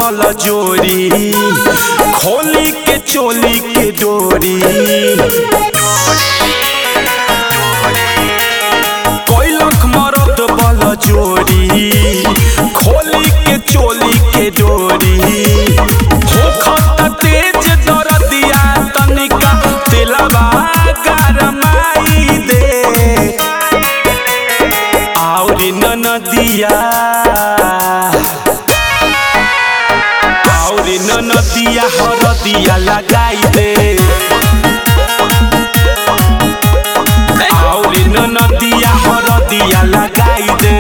बल जोरी खोली के चोली के डोरी कैलक मरद बल जोरी खोली के चोली के डोरी होखत तेज दरदिया तनिका तेलबा गरमाई दे आउरी ननदिया आउरी ननदिया हरदिया लगाई दे आउरी ननदिया हरदिया लगाई दे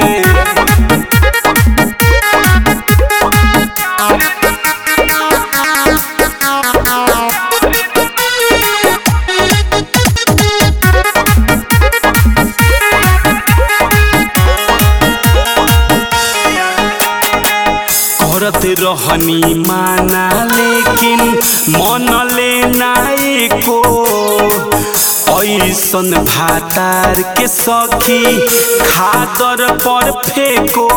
करत रहनी माना लेकिन मन ले नाई को ऐसन भातार के सखी खादर पर फेंको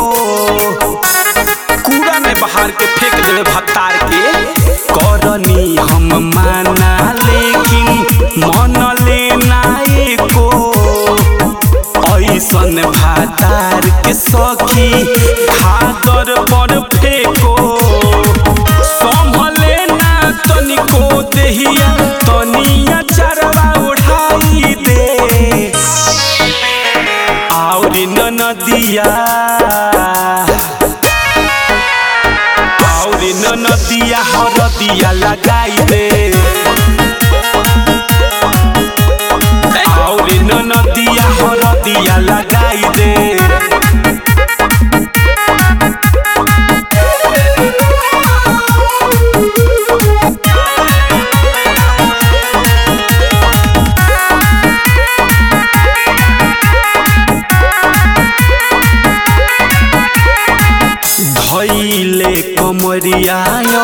कूड़ा में बहार के फेंक देवे भत्तार के करनी हम माना लेकिन मन ले नाई को ऐसन भातार के सखी खादर पर फेंको संभले ना तनिको देहिया तनिया चरवा उठाई दे आउरी ननदिया आउरी ननदिया हरदिया लगाई दे आउरी ननदिया हरदिया लगाई दे धैले कमरिया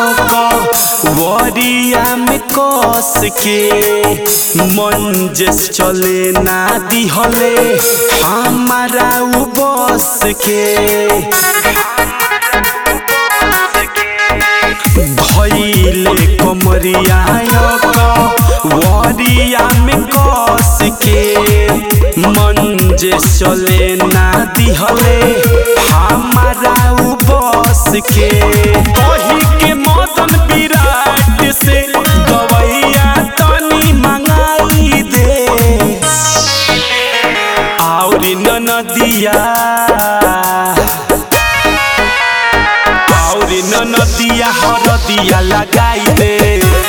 वरिया में कस के मंजस चले ना दिहले हमारा उ बस के धैले कमरिया वरिया में कस के मंजे चले ना दिहले हमारा उ बस के कही के मदन विराट से दवैया तनी मंगाई दे आउरी ननदिया आउरी ननदिया हरदिया लगाई दे